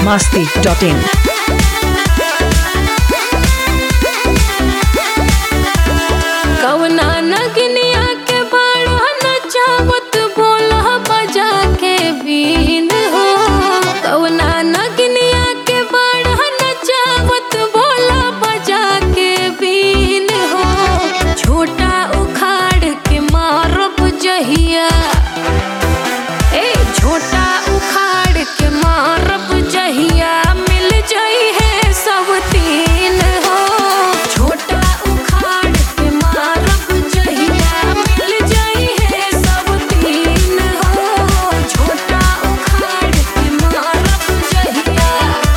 masti.in. कवना नगनिया के बाड़ा नचावत बोला बजा के बीन हो कवना नगनिया के बाड़ा नचावत बोला बजा के बीन हो छोटा उखाड़ के मारब जहिया ए छोटा उखाड़ के मारब जहिया मिल जाई है सब तीन हो छोटा उखाड़ के मारब जहिया मिल जाई है सब तीन हो छोटा उखाड़ के मारब जहिया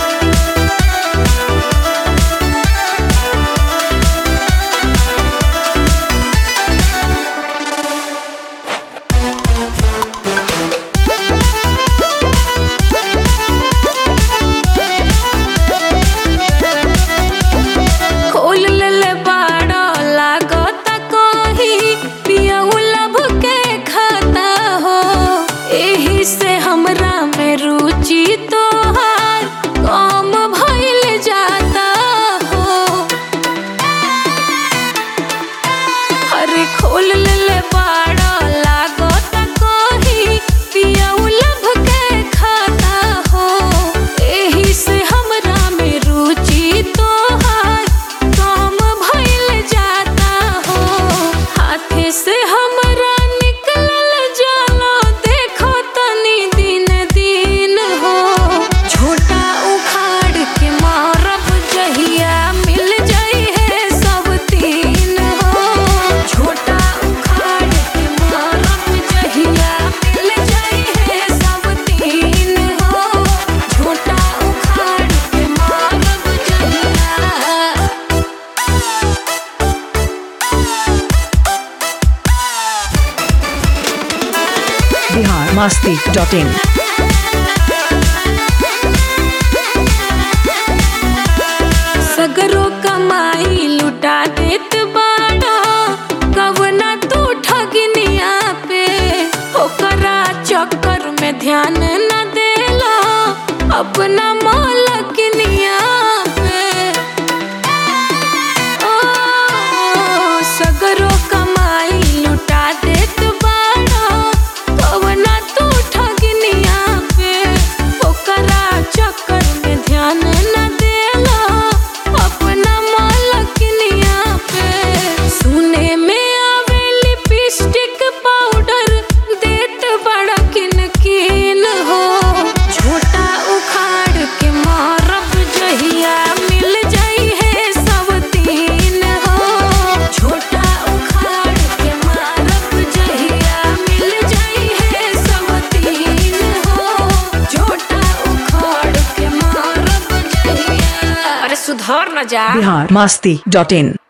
खोल ले बाड़ा लागत कही पियऊ लब के खाता हो एही से हमरा में रुचि तोहार कम भइल जाता हो अरे खोल ले बाड़ा लागत कही पियऊ लब के खाता हो एही से हमरा में रुचि तोहार कम भइल जाता हो हाथे से हमरा निकलल जाला देखो तनी दिन दिन हो छोटा उखाड़ के मारब जहिया मिल जाई है सब तीन हो छोटा उखाड़ के मारब जहिया मिल जाई है सब तीन हो छोटा उखाड़ के मारब जहिया Bihar masti.in. सगरो कमाई लुटा देत बाड़ा कवना तू ठगनिया पे ओकरा चक्कर में ध्यान न देला अपना मालकनिया पे ओ सगरो कमाई लुटा देत बाड़ा कवना तू ठगनिया पे ओकरा चक्कर में ध्यान न देला अपना मालकनिया पे सुने में आवे लिपस्टिक पाउडर देत बड़ा किन किन हो छोटा उखाड़ के मारब जहिया मिल जाई है सब तीन हो छोटा उखाड़ के मारब जहिया मिल जाई है सब तीन हो छोटा उखाड़ के मारब जहिया अरे सुधर न जा Bihar masti.in.